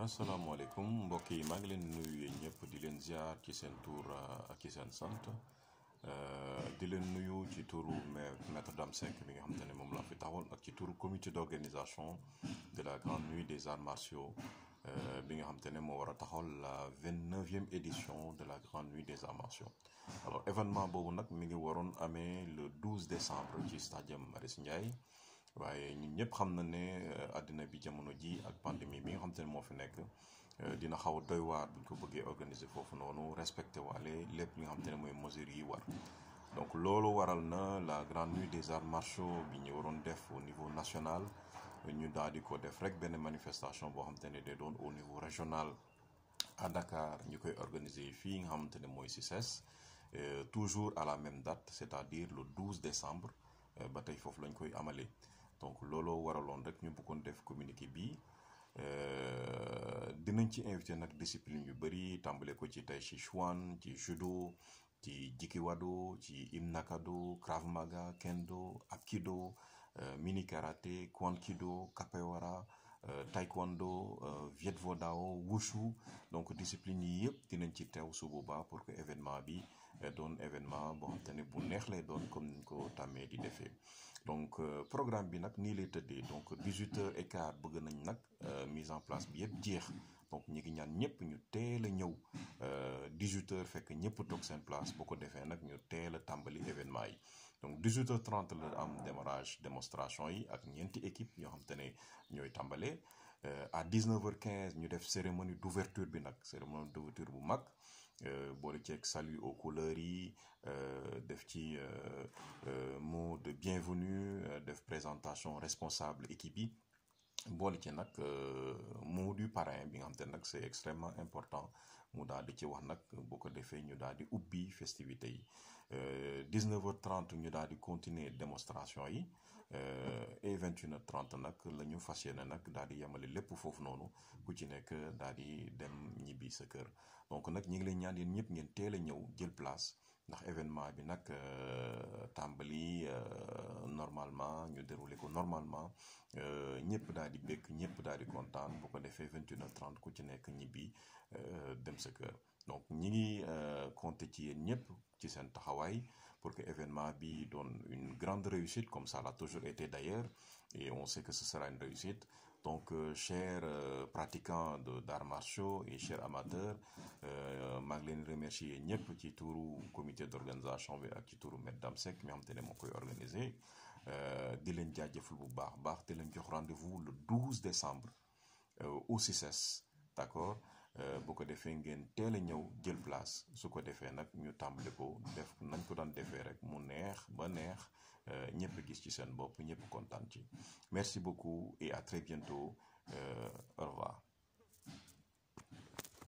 asalaamaaleykum mbokk yi maa ngi leen di nuyu yéen ñëpp di leen ziar ci seen tur ak ci seen sant di leen nuyu ci turu maître Dame Seck bi nga xamante ne moom laa fi taxawal ak ci turu comité d'organisation de la grande nuit des arts martiaux bi nga xamante ne moo war a taxawal la vingt neuvième édition de la grande nuit des arts martiaux alors événement boobu nag mi ngi waroon amee le 12 décembre ci stadium Marius Ndiaye. waaye ñun ñëpp xam na ne àddina bi jamono ji ak pandémie bi nga xam te ne moo fi nekk dina xaw a doy waar bu ñu ko bëggee organiser foofu noonu respecté waale lépp li nga xam te ne mooy mesures yi war donc loolu waral na la grande nuit des arts martiaux bi ñu waroon def au niveau national ñu daal di ko def rek benn manifestation boo xam te ne day doon au niveau régional à Dakar ñu koy organiser fii nga xamante ne mooy CICES toujours à la même date c'est-à-dire le 12 décembre ba tey foofu lañ koy amalee. donc looloo waraloon rek ñu bëggoon def communiqué bi dinañ ci invité nag discipline yu bëri tàmbale ko ci tai chi chuan ci judo ci jikiwado ci imnakado krav maga kendo apkido mini karaté kwankido capoeira taekwondo viet vo dao wushu donc discipline yi yëpp dinañ ci teew su boobaa pour que événement bi doon événement boo xam te ne bu neex lay doon comme niñ ko tàmmee di defee donc programme bi nag nii lay tëddee donc 18 heures et quart bëgg nañ nag mise en place bi yëpp jeex donc ñi ngi ñaan ñëpp ñu teel a ñëw 18 heures fekk ñëpp toog seen place boo ko defee nag ñu teel a tàmbali événement yi donc 18 heures 30 la am démarrage démonstration yi ak ñeenti équipe yoo xam te ne ñooy tàmbalee à 19 heures 15 ñu def cérémonie d'ouverture bi nag cérémonie d'ouverture bu mag boole ceeg salut aux couleurs yi def ci mot de bienvenue def présentation responsable équipe yi boole ci nag mot du parrain bi nga xam te nag c'est extrêmement important mu daal di ci wax nag boo ko defee ñu daal di ubbi festivité yi 19h30 ñu daal di continuer démonstration yi et 21h30 nag la ñu fas yéene nag daal di yemale lépp foofu noonu ku ci nekk daal di dem ñibbi sa kër donc nag ñi ngi leen ñaan yéen ñëpp ngeen teel a ñëw jël place ndax événement bi nag tàmbali normalement ñu déroulé ko normalement ñëpp daal di bëgg ñëpp daal di kontaan bu ko defee 21h30 ku ci nekk ñibbi dem sa kër donc ñi ngi compter ci yéen ñëpp ci seen taxawaay pour que événement bi doon une grande réussite comme ça l'a toujours été d'ailleurs et on sait que ce sera une réussite donc euh, chers euh, pratiquants de d'arts martiaux et chers amateurs maa ngi leen remercier ñëpp ci turu comité d'organisation bi ak ci turu Maître Dame Seck mi xam te ne moo koy organiser di leen jaajëfal bu baax baax di leen jox rendez-vous le 12 décembre au CICES d'accord bu ko defee ngeen teel a ñëw jël place su ko defee nag ñu tàmbali ko def nañ ko daan defee rek mu neex ba neex ñëpp gis ci seen bopp ñëpp kontaan ci merci beaucoup et à très bientôt au revoir